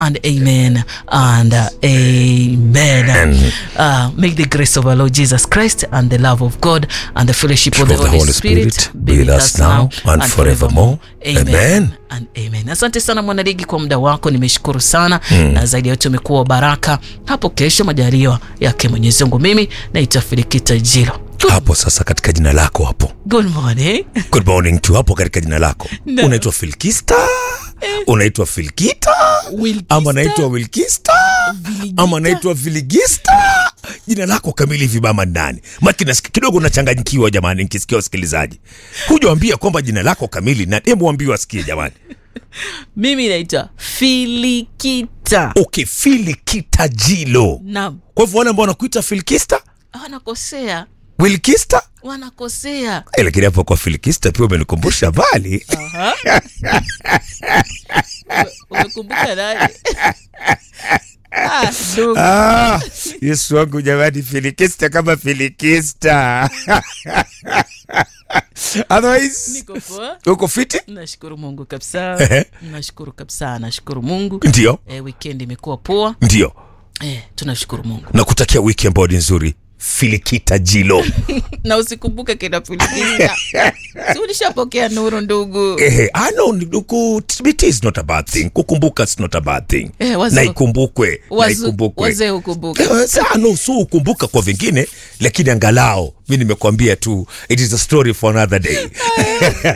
and amen and uh, amen. Uh, may the grace of our Lord Jesus Christ and the love of God and the fellowship of the, Holy, Spirit, be with us now and forevermore. Amen. and amen. Asante sana mwanaligi kwa muda wako, nimeshukuru sana mm. na zaidi ya yote umekuwa wa baraka. Hapo kesho majaliwa yake Mwenyezi Mungu, mimi naitwa Filikita Jilo. hapo sasa katika jina lako hapo Good morning. good morning tu hapo katika jina lako No. unaitwa filkista unaitwa filkita Wilkista. ama naitwa wilkista Viligita. ama naitwa viligista jina lako kamili hivi mama ni nani maki nasikia kidogo nachanganyikiwa jamani nikisikia wasikilizaji hujawambia kwamba jina lako kamili na hebu waambie wasikie jamani Mimi naitwa Filikita. okay filikita jilo Naam, kwa hivyo wale ambao wanakuita filkista wanakosea, wilkista wanakosea. Eh, lakini hapo kwa filikista pia umenikumbusha mbali Aha. Ume- Umekumbuka nani? Ah, ndugu. Ah, Yesu wangu jamani, filikista kama filikista. Otherwise, Niko poa. uko fiti? Nashukuru Mungu kabisa. Ehe. Nashukuru kabisa, nashukuru Mungu. Ndio, Eh, weekend imekuwa poa. ndio. Eh, tunashukuru Mungu. Nakutakia wiki ambayo ni nzuri. Filikita Jilo. Na usikumbuke kina Filikita. Si ulishapokea nuru ndugu. Ehe, I know ku- it is not a bad thing. Kukumbuka is not a bad thing. Eh, wazo- na ikumbukwe, na Wazu- ikumbukwe. Wazee ukumbuke. Eh, Saa no, so ukumbuka kwa vingine, lakini angalau mi nimekwambia tu it is a story for another day.